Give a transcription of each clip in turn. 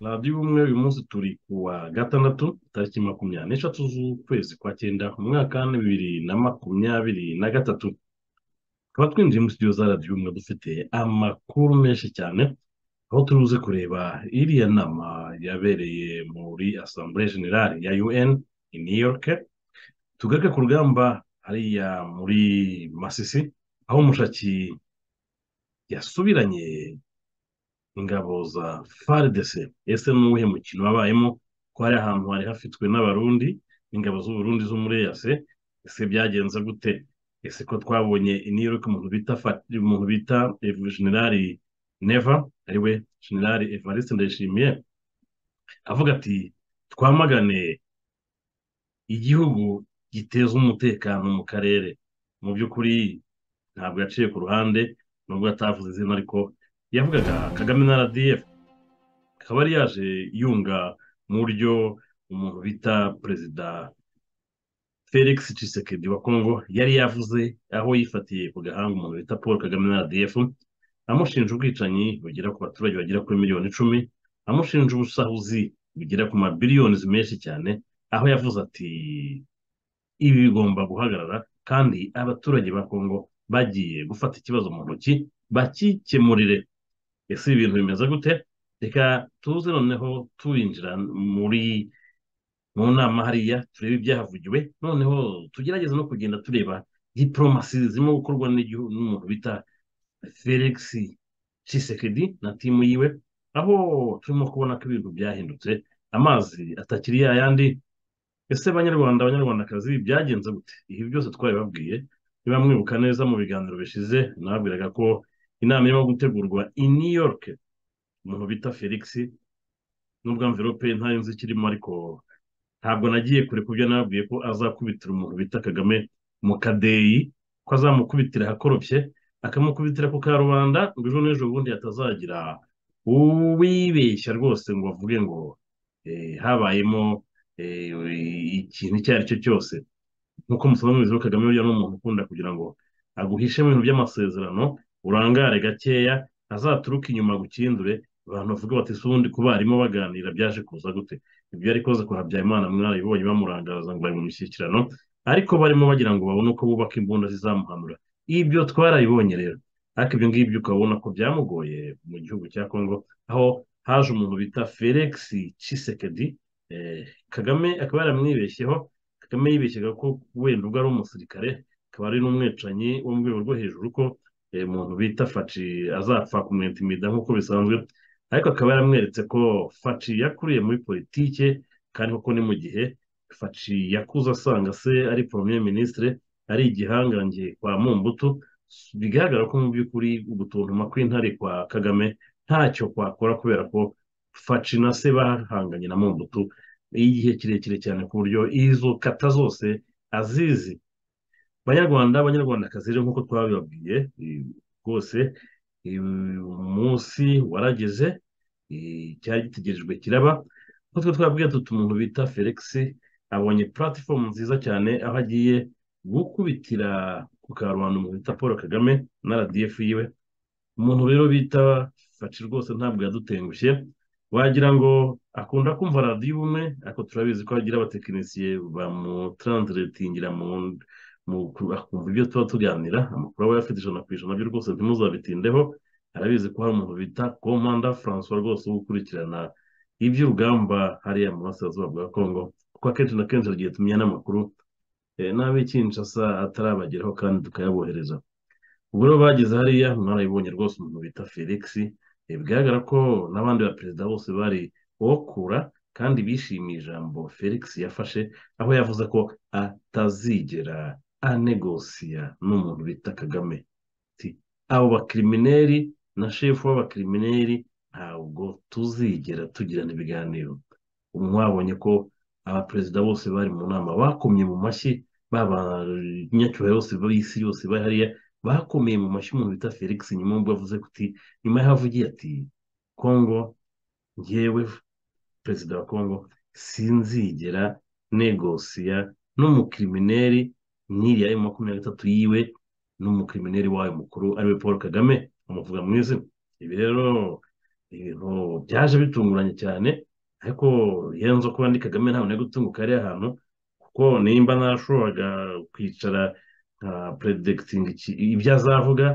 radiyo ubumwe uyu munsi turi ku wa gatandatu tariki makumyabiri n'eshatu z'ukwezi kwa cyenda mu mwaka wa bibiri na makumyabiri na gatatu tukaba twinjiye muri studio za radiyo ubumwe dufite amakuru menshi cyane aho turi buze kureba iriya nama yabereye muri asambure generale ya un i new york tugaruke ku rugamba hariya muri masisi aho mushaki yasubiranye ingabo za faridese ese ni uwuhe mukino wabayemo ko hari ahantu hari hafitwe n'abarundi n'ingabo z'uburundi zo muri eyase ese byagenze gute ese ko twabonye i new york umuntu bita Fa- umuntu bita generali neva ariwe generali evariste ndayishimiye avuga ati twamagane igihugu giteza umutekano mu karere mu by'ukuri ntabwo yaciye ku ruhande nubwo atavuze izina ariko yavugaga kagame na rdf akaba yari yaje yunga mu buryo umuntu bita perezida felix cisekedi wa congo yari yavuze aho yifatiye ku gahanga umuntu bita paul kagame na rdf amushinja ubwicanyi bugera ku baturage bagera kuri miliyoni icumi amushinja ubusahuzi bugera ku mabiliyoni menshi cyane aho yavuze ati ibi bigomba guhagarara kandi abaturage ba congo bagiye gufata ikibazo mu ntoki bakikemurire ese ibi bintu bimeze gute reka tuze noneho turinjira muri mu nama hariya turebe ibyahavugiwe noneho tugerageze no kugenda tureba diporomasi zirimo gukorwa n'igihugu n'umuntu bita felix cisekedi na timu yiwe aho turimo kubona ko ibintu byahindutse amazi atakiri ya yandi ese banyarwanda abanyarwandakazi byagenze gute ibi byose twabibabwiye niba mwibuka neza mu biganiro bishize nababwiraga ko inama irimo gutegurwa i new york umuntu bita felix nubwo amverope ntayo nzi ikirimo ariko ntabwo nagiye kure ku byo nababwiye ko azakubitira umuntu bita kagame mu kadeyi ko azamukubitira ahakoropye akamukubitira ku karubanda ngo ejo n'ejo bundi hatazagira uwibeshya rwose ngo avuge ngo eh, habayemo eh, ikintu icyo ari cyo cyose nk'uko musanzwe mubizi ko kagame buriya ni umuntu ukunda kugira ngo aguhishe mu bintu by'amasezerano urangare gakeya azaturuke inyuma agucindure abantu bavuga bati si ubundi kuba barimo baganira byaje kuza gute ibyo ariko koze kwa habyarimana mwarabibonye bamurangaza ngo bari mu mishyikirano ariko barimo bagira ngo babone uko bubaka imbunda zizamuhanura ibyo twarabibonye rero ariko ibyo ngibyo ukabona ko byamugoye mu gihugu cya kongo aho haje umuntu bita felix cisekedi eh, kagame akaba yaramwibeshyeho kagame yibeshyaga ko wenda ubwo ari umusirikare akaba ari n'umwicanyi wo mu rwego rwo hejuru ko eh, umuntu bita faci azapfa kumwentimida nk'uko bisanzwe ariko akaba yaramweretse ko faci yakuriye muri politike kandi koko ni mu gihe faci yakuze asanga se ari premier ministre ari igihangange kwa mumbutu bigaragara ko mu by'ukuri ugutontoma kw'intare kwa kagame ntacyo kwakora kubera ko faci na se bahanganye na mumbutu y'igihe kirekire cyane ku buryo izo kata zose azizi banyarwanda abanyarwandakazi rero nk'uko twabibabwiye eh, rwose eh, umunsi warageze eh, cyari gitegerejwe kiraba nk'uko twabwiye tuti umuntu bita felix abonye platifomu nziza cyane aho agiye gukubitira ku karubanda umuntu bita paul kagame na rdf yiwe umuntu rero bita faci rwose ntabwo yadutengushye wagira ngo akunda kumva radiyo ubumwe ariko turabizi ko agira abatekinisiye bamutransletingira mu mu akumva ibyo tuba tuganira amakuru aba afite ijana ku ijana byo rwose ntimuzabitindeho arabizi ko hari umuntu bita komanda francois rwose wo gukurikirana iby'urugamba hariya mu burasirazuba bwa kongo kuko akenshi na kenshi agiye tumenya n'amakuru eh, n'ab'ikinshasa atarabageraho kandi tukayabohereza ubwo rero bageze hariya mwarabibonye rwose umuntu bita felix eh, bigaragara ko n'abandi baperezida bose bari okura kandi bishimiye ijambo felix yafashe aho yavuze ko atazigera anegosiya n'umuntu bita kagame ati abo bakirimineri na shefu w'abakirimineri ntabwo tuzigera tugirana ibiganiro ubu mwabonye ko abaperezida bose bari mu nama bakomye mu mashyi b'abanyacyubahiro bose b'isi yose bari hariya bakomeye mu mashyi umuntu bita felix nyuma y'ubwo yavuze kuti nyuma y'aho avugiye ati kongo njyewe perezida wa kongo sinzigera negosiya n'umukirimineri nk'iriya emu makumyabiri na gatatu yiwe n'umukirimineri wayo mukuru ariwe paul kagame amuvuga mu izina ibi rero ibintu byaje bitunguranye cyane ariko yenzo kuba ndi kagame ntabwo nari gutunguka ari ahantu kuko nimba narashoboraga kwicara nka peredikitinga ibyo azavuga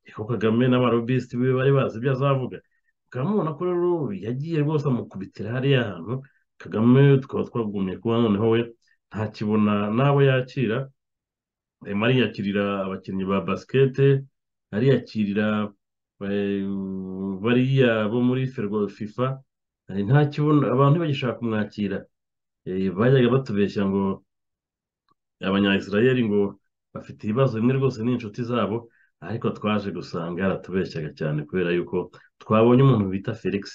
ariko kagame n'abarobisiti be bari bazi ibyo azavuga mukaba mubona ko rero yagiye rwose amukubitira hariya hantu kagame tukaba twagumye kuba noneho we ntakibona n'abo yakira arimo ariyakirira abakinnyi ba basikete ariyakirira bariya bo muri ferwa fifa ntakibona abantu bagishaka kumwakira bajyaga batubeshya ngo abanyayisirayeli ngo bafite ibibazo bimwe rwose n'inshuti zabo ariko twaje gusanga yaratubeshyaga cyane kubera yuko twabonye umuntu bita felix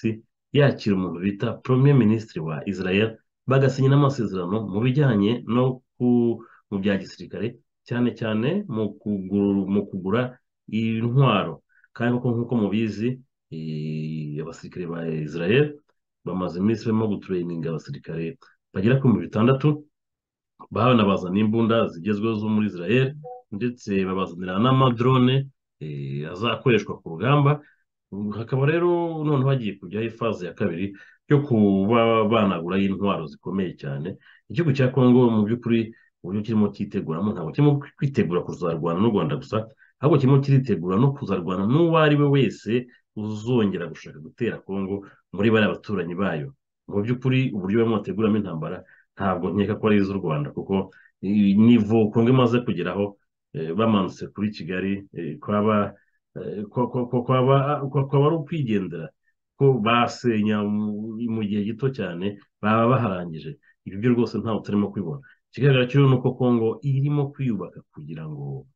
yakira umuntu bita premier minisitiri wa israel bagasinya n'amasezerano mu bijyanye no mu bya gisirikare cyane cyane mu kugura intwaro kandi koko nk'uko mubizi abasirikare ba israel bamaze iminsi barimo gutureyininga abasirikare bagera ku bihumbi bitandatu banabazana imbunda zigezweho zo muri israel ndetse babazanira n'amadrone azakoreshwa ku rugamba hakaba rero noneho hagiye kujyaho ifaze ya kabiri yo kuba banaguraho intwaro zikomeye cyane igihugu cya kongo mu by'ukuri uburyo kirimo cyiteguramo ntabwo kirimo kwitegura kuzarwana n'u rwanda gusa ahubwo kirimo kiritegura no kuzarwana n'uwo ari we wese uzongera gushaka gutera kongo muri bariya baturanyi bayo mu by'ukuri uburyo bamwe bateguramo intambara ntabwo nkeka ko ari iz'u rwanda kuko nivo kongo imaze kugeraho bamanutse kuri kigali kwaba kwaba ari ukwigendera ko basenya mu gihe gito cyane baba baharangije ibyo rwose ntabwo turimo kubibona ikigaragara cyo ni uko kongo irimo kwiyubaka kugira ngo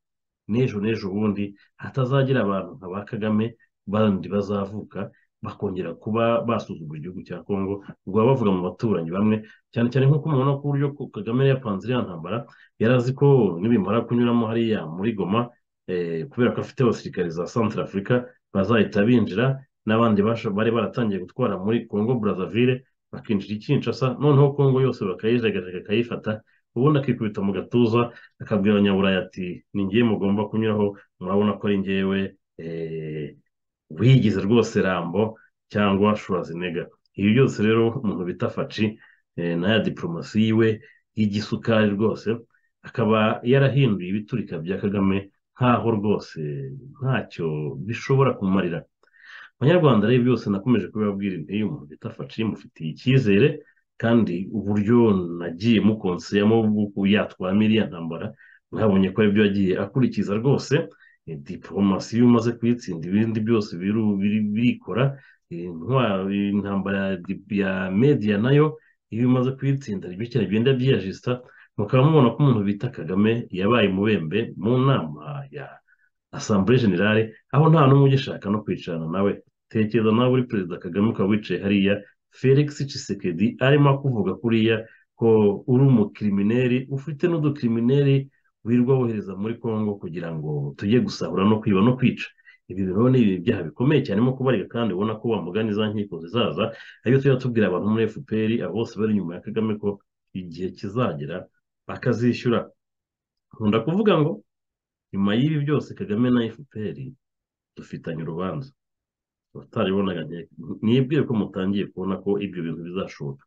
n'ejo n'ejo bundi hatazagira abantu nka ba kagame bandi bazavuka bakongera kuba basuzugura igihugu cya kongo ubwo baba bavuga mu baturanyi bamwe cyane cyane nk'uko mubona ko uburyo kagame yapanze iriya ntambara yarazi ko nibimara kunyuramo hariya muri goma kubera ko afite abasirikare za santara afurika bazahita binjira n'abandi bari baratangiye gutwara muri kongo burazavire bakinjira ikinshasa noneho kongo yose bakayijagajaga akayifata ubundi akikubita mu gatuza akabwira abanyaburaya ati ni ngewe mugomba kunyuraho murabona ko ari ngewe wigize rwose rambo cyangwa shurazinega ibi byose rero umuntu bita faci n'aya diporomasi yiwe y'igisukari rwose akaba yarahinduye ibiturika bya kagame nkaho rwose ntacyo bishobora kumarira abanyarwanda rero byose nakomeje kubibabwira intege umuntu bita faci mufitiye icyizere kandi uburyo nagiye mukonseyamo yatwamo iriya ntambara mwabonye ko aribyo yagiye akurikiza rwose diporomasi iyo umaze kuyitsinda ibindi byose birikora intambara ya mediya nayo iyo umaze kuyitsinda aribyo cyane bigenda byiyajisita mukaba mubona ko umuntu bita kagame yabaye umubembe mu nama ya asambure generale aho nta n'umwe ugishaka no kwicarana nawe tekereza nawe uri perezida kagame ukaba wicaye hariya felix cisekedi arimo akuvuga kuriya ko uri umukirimineri ufite n'udukirimineri wirwa wohereza muri congo kugira ngo tujye gusahura no kwiba no kwica ibi rero ni ibyaha bikomeye cyane mo kubarika kandi ubona ko wamugana iza nkiko zizaza ariyo tujya tubwira abantu muri fpr abo bose bari inyuma ya kagame ko igihe kizagera bakazishyura nkunda kuvuga ngo nyuma y'ibi byose kagame na fpr dufitanye urubanza utaribonaga ntibwiye ko mutangiye kubona ko ibyo bintu bizashoboka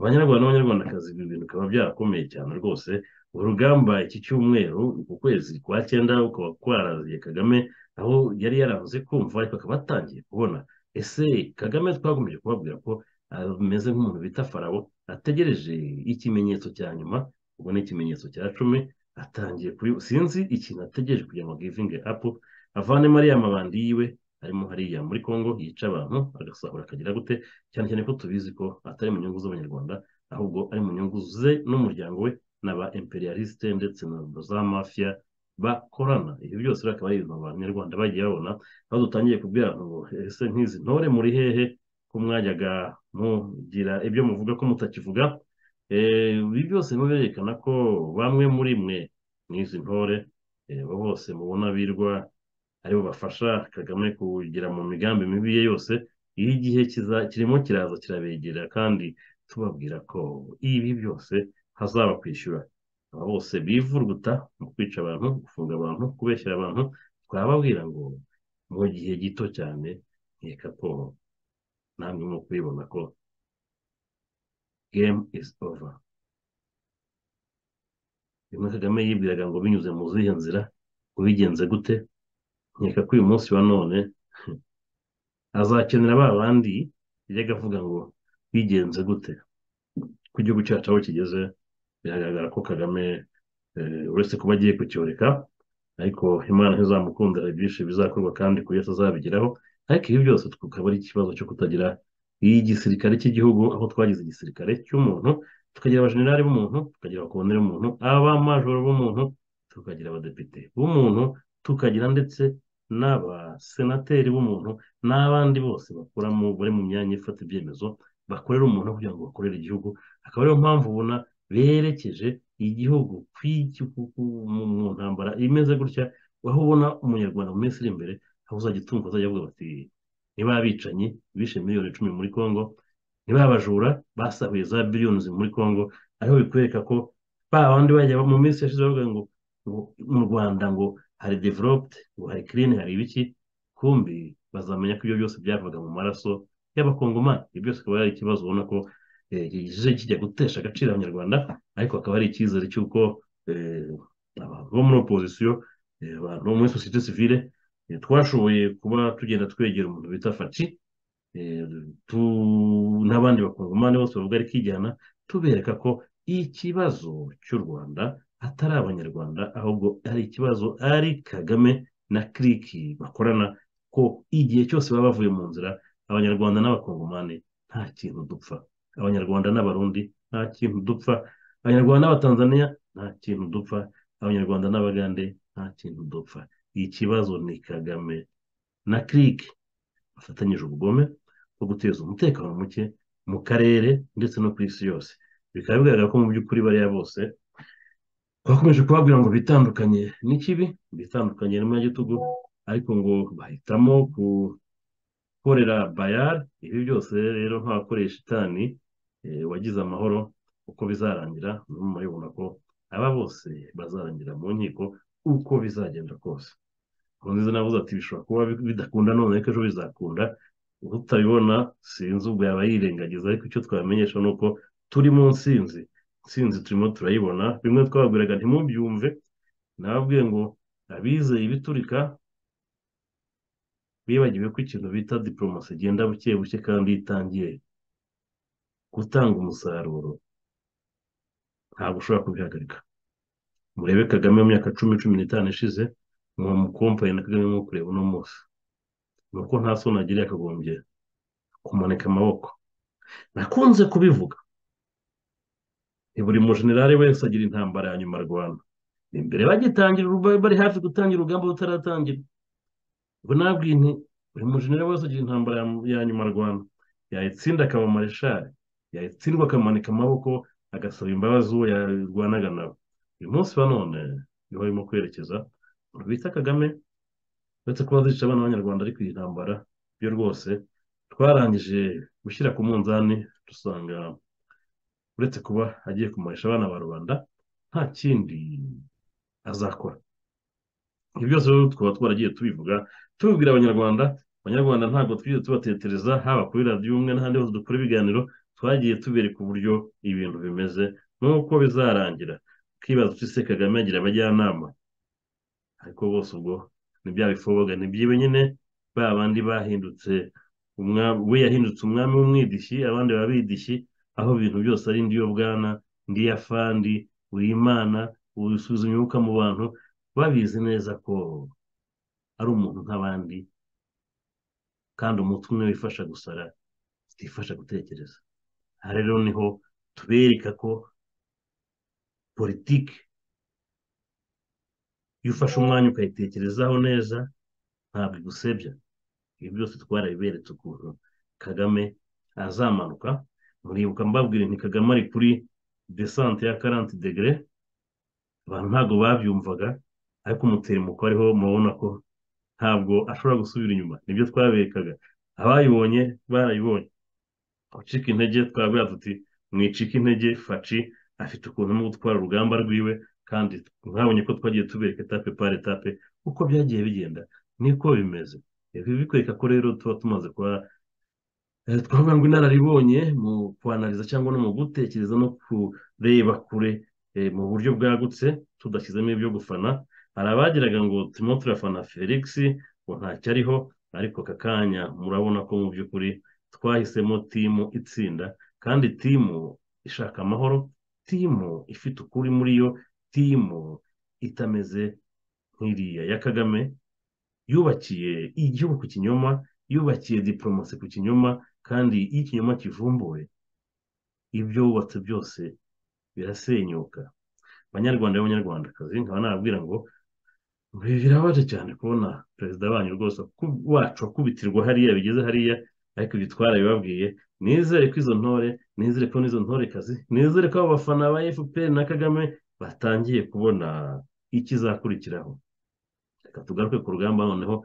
abanyarwanda n'abanyarwandakazi ibi bintu bikaba byarakomeye cyane rwose urugamba iki cyumweru ku kwezi kwa cyenda ukaba kwaraziye kagame aho yari yarabuze kumva ariko akaba atangiye kubona ese kagame twagomeje kubabwira ko ameze nk'umuntu bita farabo ategereje ikimenyetso cya nyuma ubwo ni ikimenyetso cya cumi atangiye kuri sinzi ikintu ategereje kugira ngo givinge apu avanemo ariya mabandi yiwe arimo hariya muri congo yica abantu agasahura akagira gute cyane cyane ko tubizi ko atari mu nyungu z'abanyarwanda ahubwo ari mu nyungu ze n'umuryango we n'aba imperialiste ndetse na za mafiya bakorana ibi byose akaba ari ibintu abanyarwanda bagiye babona aho dutangiye kubwira ngo ese nk'izi ntore muri hehe ko mwajyaga mugira ibyo muvuga ko mutakivuga ibi byose biba birerekana ko bamwe muri mwe nk'izi ntore bose mubona birwa aribo bafasha kagame kugira mu migambi mibi ye yose iyo igihe kirimo kiraza kirabegera kandi tubabwira ko ibi byose hazaba kwishyura aba bose bivuruguta mu kwica abantu gufunga abantu kubeshyira abantu twababwira ngo mu gihe gito cyane nkeka ko namwe mu kubibona ko gemu izi ova rimwe kagame yibwiraga ngo binyuze mu zihe nzira ubigenze gute nkeka ko uyu munsi wa none azakenera ba bandi yajyaga avuga ngo bigenze gute ku gihugu cyacu aho kigeze biragaragara ko kagame uretse kuba agiye kucyoreka ariko imana ntizamukundira ibyinshi bizakorwa kandi ku yose azabigeraho ariko ibi byose tukaba ari ikibazo cyo kutagira igisirikare cy'igihugu aho twagize igisirikare cy'umuntu tukagira abajenerali b'umuntu tukagira abakondere b'umuntu abamajoro b'umuntu tukagira abadepite b'umuntu tukagira ndetse n'abasenateri b'umuntu n'abandi bose bakora bari mu myanya ifata ibyemezo bakorera umuntu kugira ngo bakorere igihugu akaba ariyo mpamvu ubona berekeje igihugu mu ntambara imeze gutya aho ubona umunyarwanda mu minsi iri imbere aho uzajya utunga uzajya avuga bati niba abicanyi bishe miliyoni icumi muri congo niba abajura basahuye za biliyoni muri congo ariho bikwereka ko ba bandi bajya mu minsi yashize bavuga ngo mu rwanda ngo hari developed ngo hari kirini hari ibiki kumbi bazamenya ko ibyo byose byavaga mu maraso y'abakongomani ibyo byose akaba ari ikibazo ubona ko kije kijya gutesha agaciro abanyarwanda ariko akaba ari icyizere cy'uko abantu bo muri opozisiyo abantu bo muri sosiyete sivire twashoboye kuba tugenda twegera umuntu bita faci n'abandi bakongomani bose bavuga ari kijyana tubereka ko ikibazo cy'u rwanda atari abanyarwanda ahubwo ari ikibazo ari kagame na kiriki bakorana ko igihe cyose baba bavuye mu nzira abanyarwanda n'abakongomani nta kintu dupfa abanyarwanda n'abarundi nta kintu dupfa abanyarwanda n'abatanzaniya nta kintu dupfa abanyarwanda n'abagande nta kintu dupfa ikibazo ni kagame na kiriki bafatanyije ubugome bwo guteza umutekano muke mu karere ndetse no ku isi yose bikaba bigaragara ko mu by'ukuri bariya bose bakomeje kubabwira ngo bitandukanye n'ikibi bitandukanye n'umunyagitugu ariko ngo bahitamo ku korera bayari ibi byose rero ntabakoresha itani wagize amahoro uko bizarangira n'ubu murabibona ko aba bose bazarangira mu nkiko uko bizagenda kose nkunze navuze ati bishobora kuba bidakunda none ariko ejo bizakunda utabibona sinzi ubwo yaba yirengagiza ariko icyo twabamenyesha ni uko turi mu nsinzi nsinzi turimo turayibona bimwe twababwiraga ntimubyumve nababwiye ngo abizeye ibiturika bibagiwe ko ikintu bita diporomasi igenda buke buke kandi itangiye gutanga umusaruro ntabwo ushobora kubihagarika murebe kagame mu myaka cumi cumi n'itanu ishize mwa mukompaye na kagame mwo kureba uno munsi ni uko nta soni agira yakagombye kumanika amaboko nakunze kubivuga ni buri mujenerali wese agira intambara ya nyuma rwanda imbere bagitangira bari hafi gutangira urugamba rutaratangira ubwo nabwiye nti buri mujenerali wese agira intambara ya nyuma rwanda yayitsinda akaba mareshari yayitsindwa akamanika amaboko agasaba imbabazi uwo yarwanaga nabo uyu munsi wa none niho barimo kwerekeza bita kagame uretse kuba zica abana b'abanyarwanda ariko iyi ntambara yo rwose twarangije gushyira ku munzani dusanga uretse kuba agiye kumarisha abana ba rubanda nta kindi azakora ibi byose rero tukaba twaragiye tubivuga tubibwira abanyarwanda abanyarwanda ntabwo twigeze tubatetereza haba kuri radiyo umwe n'ahandi hose dukora ibiganiro twagiye tubereka uburyo ibintu bimeze n'uko bizarangira ukibaza uti se kagame agira abajyanama ariko bose ubwo ni bya bifoboga ni byibe nyine ba bandi bahindutse we yahindutse umwami w'umwidishyi abandi babidishyi aho ibintu byose ari ndiyo bwana ndiya fandi uyimana usubiza imyuka mu bantu babizi neza ko ari umuntu nk'abandi kandi umutwe umwe wifasha gusara utifasha gutekereza aha rero niho tubereka ko politiki iyo ufashe umwanya ukayitekerezaho neza ntabwo igusebya ibi byose twarabiberetse ukuntu kagame azamanuka muribuka mbabwira ni kagame ari kuri desante ya karanti degere abantu ntabwo babyumvaga ariko umutereko ariho murabona ko ntabwo ashobora gusubira inyuma nibyo twaberekaga abayibonye barayibonye ucika intege twabwira tuti mwicika intege faci afite ukuntu no gutwara urugamba rwiwe kandi mwabonye ko twagiye tubereka etape pari etape uko byagiye bigenda niko bimeze ibi bikwereka ko rero tuba tumaze kuba twavuga ngo inararibonye mu kwanariza cyangwa no mu gutekereza no kureba kure mu buryo bwagutse tudashyizemo ibyo gufana hari abagiraga ngo turimo turafana felix ngo ntacyo ariho ariko aka kanya murabona ko mu by'ukuri twahisemo timu itsinda kandi timu ishaka amahoro timu ifite ukuri muri yo timu itameze nk'iriya ya kagame yubakiye igihugu ku kinyoma yubakiye diporomasi ku kinyoma kandi iyo ikinyoma kivumbuwe ibyo wubatse byose birasenyuka abanyarwanda b'abanyarwandakazi nkaba nababwira ngo birabaje cyane kubona perezida wanyu rwose wacu akubitirwa hariya bigeze hariya ariko ibitwara bibabwiye nizere ko izo ntore nizere ko n'izo ntorekazi nizere ko abo bafana ba fpr na kagame batangiye kubona ikizakurikiraho reka tugaruke ku rugamba noneho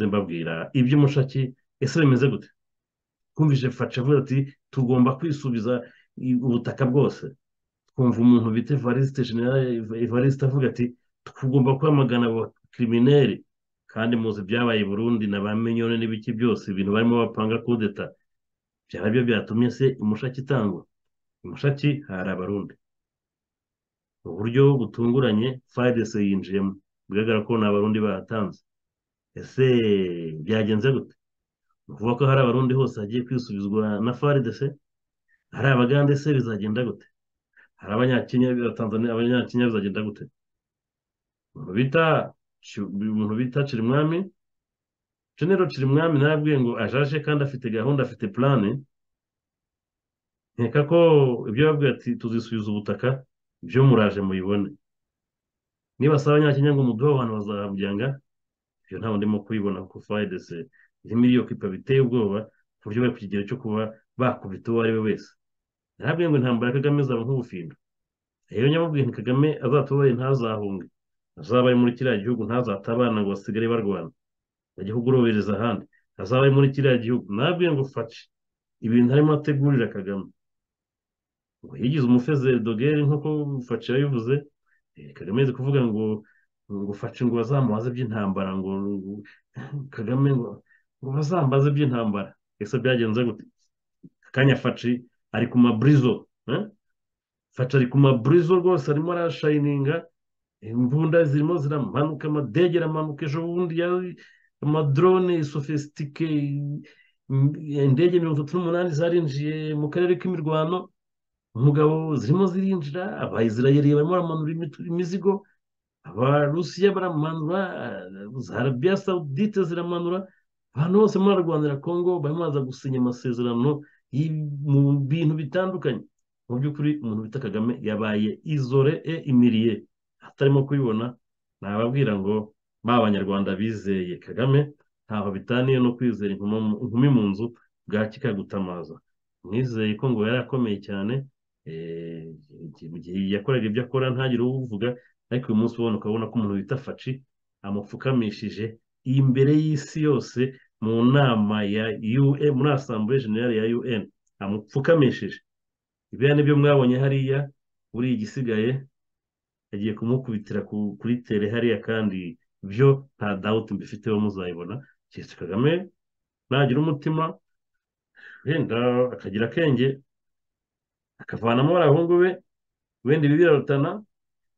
mbabwira iby'umushaki ese bimeze gute twumvise faca avuga ati tugomba kwisubiza ubutaka bwose twumva umuntu bita evariste generale evariste avuga ati tugomba kwamagana abakirimineri kandi muzi ibyabaye i burundi na ba minyoni n'ibiki byose ibintu barimo bapanga kudeta byaba byo byatumye se umushaki itangwa umushaki hari abarundi mu buryo butunguranye fayidese yinjiyemo bigaragara ko ni abarundi bahatanze ese byagenze gute ni ukuvuga ko hari abarundi hose hagiye kwisubizwa na faridese hari abagande se bizagenda gute hari abanyakenya abanyakenya bizagenda gute umuntu bita umuntu bita kirimwami genero kirimwami narabwiye ngo ajaje kandi afite gahunda afite purane nkeka ko ibyo babwiye ati tuzisubiza ubutaka byo muraje mubibone niba saba abanyakenya ngo umuduhe abantu bazahabyanga ibyo ntawe ndimo kubibona kuko fayidese irimo iyo kipa biteye ubwoba ku buryo bari ku kigero cyo kuba bakubita uwo ari we wese ntabwo ngo intambara ya kagame izaba nk'ubufindo rero nyamubwiye ni kagame azatubaye ntazahunge azaba ari muri kiriya gihugu ntazatabana ngo basigare barwana igihugu urohereza ahandi azaba ari muri kiriya gihugu ntabwo ngo faci ibintu arimo ategurira kagame ngo yigize umufezedogeri nk'uko faci yabivuze kagame yazi kuvuga ngo ngo faci ngo bazamubaze by'intambara ngo kagame ngo ngo bazambaze by'intambara ese byagenze gute akanya faci ari ku maburizo faci ari ku maburizo rwose arimo arashayininga imbunda zirimo ziramanuka amadege aramanuka ejo bundi amadrone sofisitike indege mirongo itatu n'umunani zarinjiye mu karere k'imirwano umugabo zirimo zirinjira abayisirayeri barimo baramanura imizigo abarusiya baramanura za arabiya sawudite ziramanura abantu bose muri arwanira kongo barimo baza gusinya amasezerano mu bintu bitandukanye mu by'ukuri umuntu bita kagame yabaye izore e imiriye atarimo kubibona nababwira ngo ba abanyarwanda bizeye kagame ntaho bitaniye no kwizera inkumi mu nzu bwaki kagutamaza mwizeye ko ngo yari akomeye cyane mu gihe yakoraga ibyo akora ntagire uwuvuga ariko uyu munsi ubona ukabona ko umuntu bita faci amupfukamishije imbere y'isi yose mu nama ya un muri asambure generale ya un amupfukamishije ibiriya nibyo mwabonye hariya buriya igisigaye yagiye kumukubitira kuri tere hariya kandi byo nta dawuti mbifiteho muzayibona keretse kagame nagira umutima wenda akagira akenge akavanamo barahungu be wenda ibi birarutana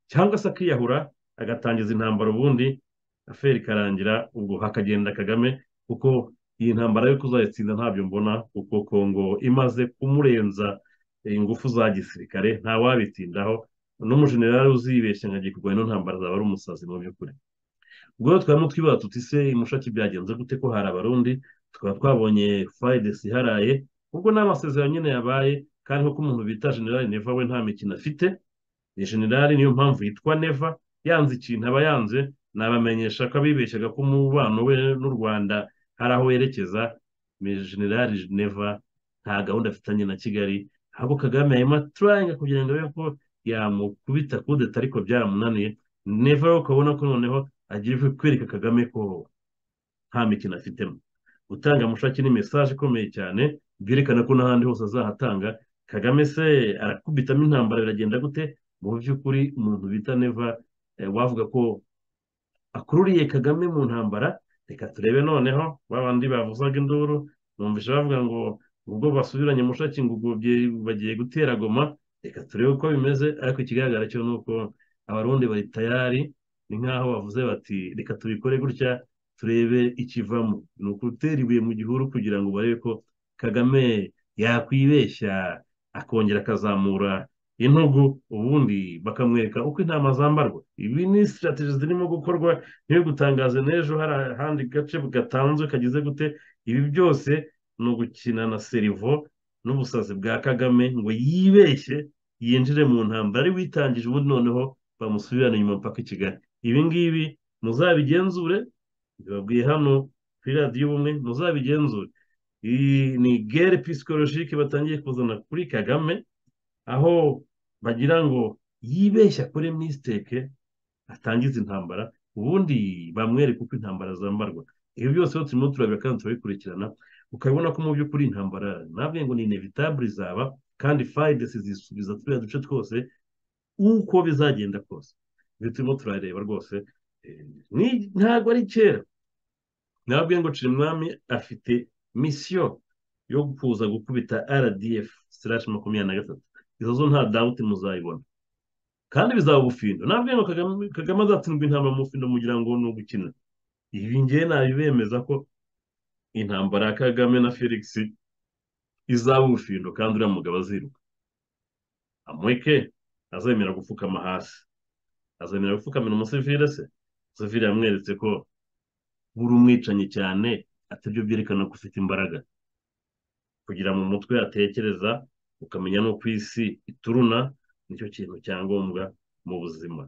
cyangwa se akiyahura agatangiza intambara ubundi aferi ikarangira ubwo hakagenda kagame kuko iyi ntambara yo kuzayitsinda ntabyo mbona kuko kongo imaze kumurenza ingufu za gisirikare ntawabitindaho n'umujenerali uzibeshya ngo agiye kurwanya ino ntambara azaba ari umusazi mu by'ukuri ubwo rero twaba twibaza tuti se imushaki byagenze gute ko hari abarundi tukaba twabonye fayidesi iharaye ubwo ni amasezerano nyine yabaye kandi nk'uko umuntu bita generale neva we nta mikino afite ni generale niyo mpamvu yitwa neva yanze ikintu aba yanze nabamenyesha ko abibeshyaga ko umubano we n'u rwanda hari aho werekeza generale neva nta gahunda afitanye na kigali ahubwo kagame arimo aturayinga kugira ngo abe ko yamukubita kudeta ariko byaramunaniye neva rero ukabona ko noneho agira kwereka kagame ko nta mikino afitemo gutanga mushaki ni mesaje ikomeye cyane byerekana ko n'ahandi hose azahatanga kagame se arakubitamo intambara biragenda gute mu by'ukuri umuntu bita neva wavuga ko akururiye kagame mu ntambara reka turebe noneho ba bandi bavuzaga induru numvise bavuga ngo ubwo basubiranye mushakingugu bagiye gutera goma reka turebe uko bimeze ariko ikigaragara cyo ni uko abarundi bari tayari ni nk'aho bavuze bati reka tubikore gutya turebe ikivamo ni ukutera ibuye mu gihuru kugira ngo barebe ko kagame yakwibeshya akongera akazamura intugu ubundi bakamwereka uko intama zambarwa ibi ni sitarateji zirimo gukorwa niyo gutangaza n'ejo hari ahandi gace gatanzwe kagize gute ibi byose ni ugukina na serivo n'ubusazi bwa kagame ngo yibeshye yinjire mu ntambara ari witangije ubundi noneho bamusubirane inyuma mpaka i kigali ibi ngibi muzabigenzure babwiye hano kuri radiyo ubumwe muzabigenzure iyi ni gere pisikolojike batangiye kuzana kuri kagame aho bagira ngo yibeshye akore misiteke atangiza intambara ubundi bamwereke uko intambara zambarwa ibi byose rero turimo turabira kandi turabikurikirana ukabona ko mu by'ukuri intambara ntabwo ngo ni inevitabure izaba kandi fayide zisubiza turiya duce twose uko bizagenda kose ibi turimo turareba rwose ntabwo ari kera ntabwo ngo cirimwami afite misiyo yo kuza gukubita rdf sirashi makumyabiri na gatatu izo zo nta dawuti muzayibona kandi bizaba ubufindo ntabwo ngo kagame azatsindwa intambara mu bufindo mugira ngo ni ugukina ibi ngewe nabibemeza ko intambara ya kagame na felix izaba ubufindo kandi uriya mugabo aziruka amureke azemera gupfukama hasi azemera gupfukamira umusivire se umusivire yamweretse ko buri umwicanyi cyane atabyo byerekana ko ufite imbaraga kugira mu mutwe atekereza ukamenya no ku isi ituruna nicyo kintu cyangombwa mu buzima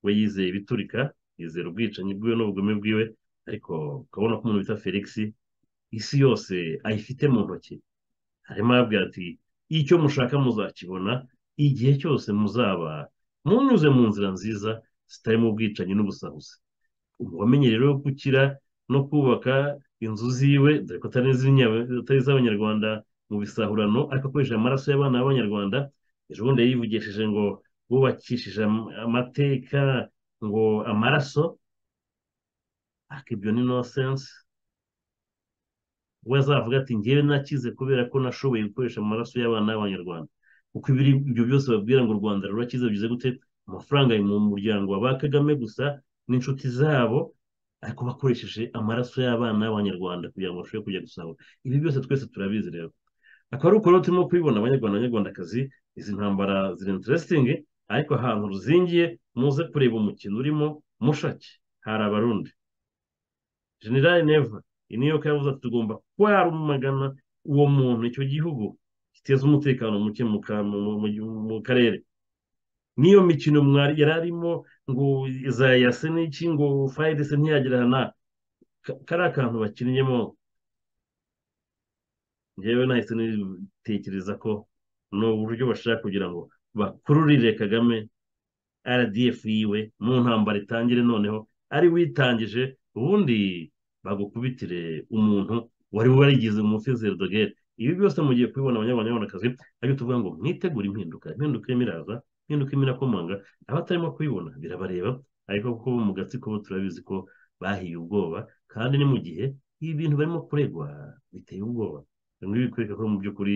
we yizeye ibiturika yizera ubwicanyi bwiwe n'ubugome bwiwe ariko ukabona ko umuntu bita felix isi yose ayifite mu ntoki harimo arabwira ati icyo mushaka muzakibona igihe cyose muzaba munyuze mu nzira nziza zitarimo ubwicanyi n'ubusahuzi uwamenye rero gukira no kubaka inzu ziwe dore ko atari iz'abanyarwanda mu bisahurano ariko akoresheje amaraso y'abana b'abanyarwanda ejo bundi yivugishije ngo bubakishije amateka ngo amaraso akibyo ni nosense we azavuga ati ngewe nakize kubera ko nashoboye gukoresha amaraso y'abana b'abanyarwanda kuko ibyo byose babwira ngo u rwanda rurakize bigize gute amafaranga ari mu muryango wa ba kagame gusa n'inshuti zabo ariko bakoresheje amaraso y'abana b'abanyarwanda kugira ngo bashobore kujya gusahura ibi byose twese turabizi rero akaba ari uko rero turimo kubibona abanyarwanda abanyarwandakazi izi ntambara ziri interesingi ariko ahantu ruzingiye muze kureba umukino urimo mushake hari abarundi generale neva niyo yavuze ati tugomba kwarumagana uwo muntu icyo gihugu giteza umutekano muke mu karere n'iyo mikino mwari yari arimo ngo za yase n'iki ngo fayidese ntiyagera hano kariya kantu bakinnyemo ngewe nahise nitekereza ko ni uburyo bashaka kugira ngo bakururire kagame rdf yiwe mu ntambara itangire noneho ari witangije ubundi bagukubitire umuntu wari warigize umufizeri dogere ibi byose mugiye kubibona abanyarwandakazi ariko tuvuga ngo mwitegure impinduka impinduka irimo iraza impinduka irimo irakomanga abatarimo kubibona birabareba ariko kuko mu gatsiko bo turabizi ko bahiye ubwoba kandi ni mu gihe ibi bintu barimo kuregwa biteye ubwoba ibi bikwereka ko mu by'ukuri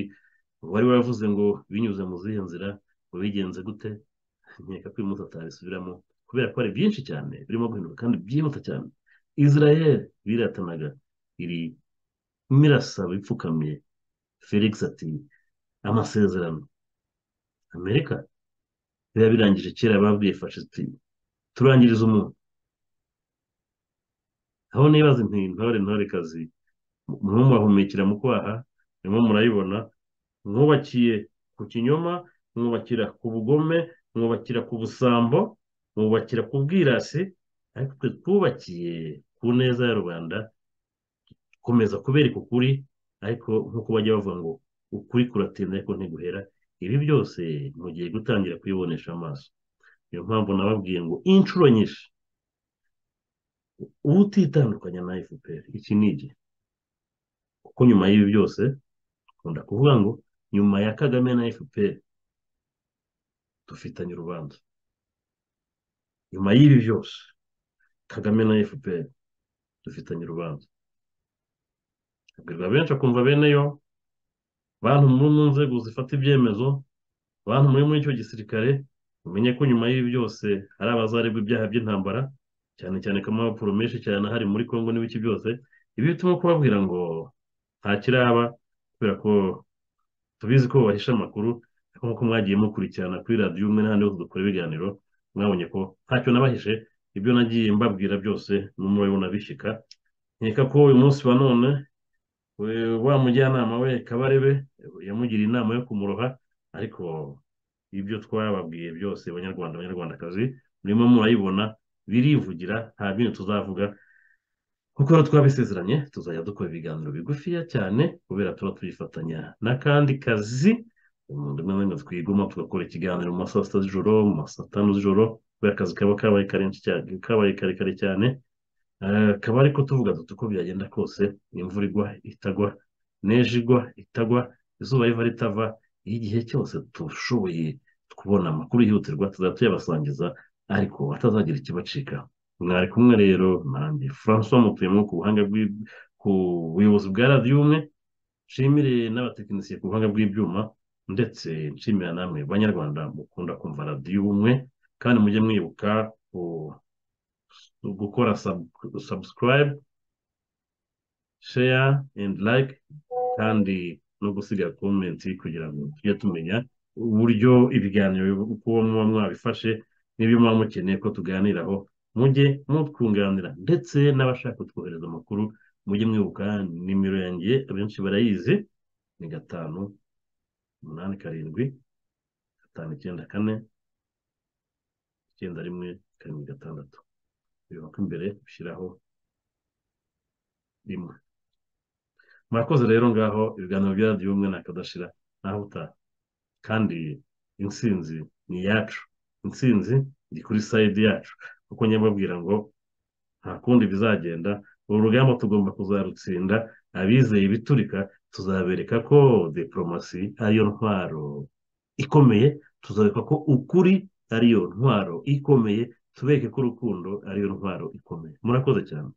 wari waravuze ngo binyuze mu zihe nzira ngo bigenze gute nkeka ko uyu munsi atabisubiramo kubera ko hari byinshi cyane birimo guhinduka kandi byihuta cyane israel biratanaga iri mirasaba ipfukamye felix ati amasezerano amerika biba birangije kera babwiye fashisiti turangiriza umuntu aho nibaza inti ntore ntore kazi mwumwahumekera mu kwaha nimwe murayibona mwubakiye ku kinyoma mwubakira ku bugome mwubakira ku busambo mwubakira ku bwirasi ariko twe twubakiye ku neza ya rubanda komeza kubereka ukuri ariko nk'uko bajya bavuga ngo ukuri kuratinda ariko ntiguhera ibi byose mugiye gutangira kubibonesha amaso niyo mpamvu nababwiye ngo inshuro nyinshi uba utitandukanya na efuperi iki ni igihe kuko nyuma y'ibi byose dukunda kuvuga ngo nyuma ya kagame na efuperi dufitanye urubanza nyuma y'ibi byose kagame na efuperi dufitanye urubanza abwirwa benshi akumva bene yo bantu muri mu nzego zifata ibyemezo bantu muri muri icyo gisirikare mumenye ko nyuma y'ibi byose hari abazarebwa ibyaha by'intambara cyane cyane ko amabapuro menshi cyane ahari muri congo n'ibice byose ibi bituma kubabwira ngo nta kiraba kubera ko tubizi ko bahisha amakuru ariko nk'uko mwagiye mukurikirana kuri radiyo umwe n'ahandi hose dukora ibiganiro mwabonye ko ntacyo nabahishe ibyo nagiye mbabwira byose n'umuriro bishyika nkeka ko uyu munsi wa none wa mujyanama we kabarebe yamugiriye inama yo kumuroha ariko ibyo twababwiye byose abanyarwanda abanyarwandakazi murimo murayibona birivugira nta bindi tuzavuga kuko twabisezeranye tuzajya dukora ibiganiro bigufiya cyane kubera tuba tuyifatanya n'akandi kazi umuntu umwe n'umwe twiguma tugakora ikiganiro mu ma saa sita z'ijoro mu ma saa tanu z'ijoro kubera akazi kaba kabaye kabaye karekare cyane akaba ariko tuvuga duto uko byagenda kose imvura igwa itagwa neje igwa itagwa izuba riva ritava igihe cyose dushoboye kubona amakuru yihutirwa tuzajya tuyabasangiza ariko atazagira ikibacika mwari kumwe rero nanjye francois mutuyemo ku buhanga ku buyobozi bwa radiyo umwe nshimire n'abatekinisiye ku buhanga bw'ibyuma ndetse nshimira namwe banyarwanda mukunda kumva radiyo umwe kandi mujye mwibuka gukora subscribe share and like kandi no gusiga komenti kugira ngo tujye tumenya uburyo ibiganiro uko muba mwabifashe n'ibyo muba mukeneye ko tuganiraho mujye mutwunganira ndetse n'abashaka kutwohereza amakuru mujye mwibuka nimero yanjye abenshi barayizi ni gatanu umunani karindwi gatanu icyenda kane icyenda rimwe karindwi gatandatu bireba ko imbere ushyiraho rimwe murakoze rero ngaho ibiganiro bya radiyo umwe ntakadashira naho utaha kandi insinzi ni iyacu insinzi ni kuri sayidi yacu kuko nyababwira ngo nta kundi bizagenda uru rugamba tugomba kuzarutsinda abizeye ibiturika tuzabereka ko diporomasi ariyo ntwaro ikomeye tuzabereka ko ukuri ariyo ntwaro ikomeye tubereke ko urukundo ariyo ntwaro ikomeye murakoze cyane